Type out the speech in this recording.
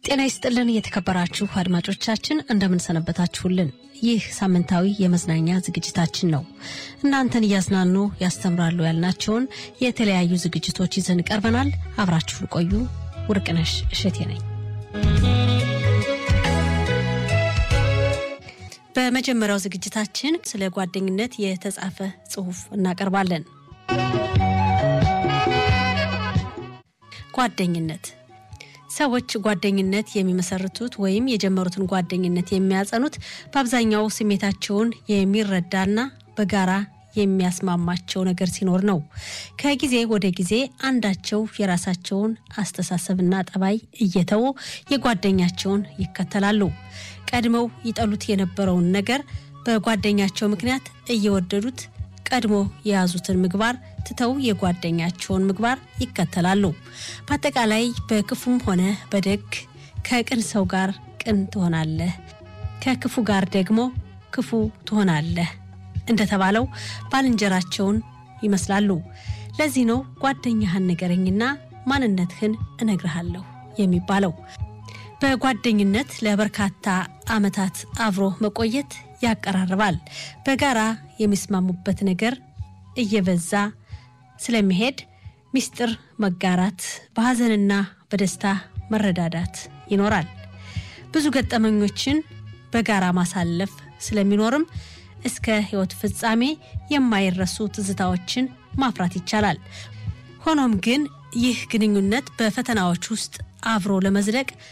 ጤና ይስጥልን የተከበራችሁ አድማጮቻችን እንደምንሰነበታችሁልን። ይህ ሳምንታዊ የመዝናኛ ዝግጅታችን ነው። እናንተን እያዝናኑ ያስተምራሉ ያልናቸውን የተለያዩ ዝግጅቶች ይዘን ቀርበናል። አብራችሁን ቆዩ። ውርቅነሽ እሸቴ ነኝ። በመጀመሪያው ዝግጅታችን ስለ ጓደኝነት የተጻፈ ጽሑፍ እናቀርባለን። ጓደኝነት ሰዎች ጓደኝነት የሚመሰርቱት ወይም የጀመሩትን ጓደኝነት የሚያጸኑት በአብዛኛው ስሜታቸውን የሚረዳና በጋራ የሚያስማማቸው ነገር ሲኖር ነው። ከጊዜ ወደ ጊዜ አንዳቸው የራሳቸውን አስተሳሰብና ጠባይ እየተዉ የጓደኛቸውን ይከተላሉ። ቀድመው ይጠሉት የነበረውን ነገር በጓደኛቸው ምክንያት እየወደዱት ቀድሞ የያዙትን ምግባር ትተው የጓደኛቸውን ምግባር ይከተላሉ። በአጠቃላይ በክፉም ሆነ በደግ ከቅን ሰው ጋር ቅን ትሆናለህ፣ ከክፉ ጋር ደግሞ ክፉ ትሆናለህ እንደተባለው ባልንጀራቸውን ይመስላሉ። ለዚህ ነው ጓደኛህን ንገረኝና ማንነትህን እነግርሃለሁ የሚባለው። በጓደኝነት ለበርካታ ዓመታት አብሮ መቆየት ያቀራርባል። በጋራ የሚስማሙበት ነገር እየበዛ ስለሚሄድ ሚስጥር መጋራት፣ በሐዘንና በደስታ መረዳዳት ይኖራል። ብዙ ገጠመኞችን በጋራ ማሳለፍ ስለሚኖርም እስከ ሕይወት ፍጻሜ የማይረሱ ትዝታዎችን ማፍራት ይቻላል። ሆኖም ግን ይህ ግንኙነት በፈተናዎች ውስጥ አብሮ ለመዝለቅ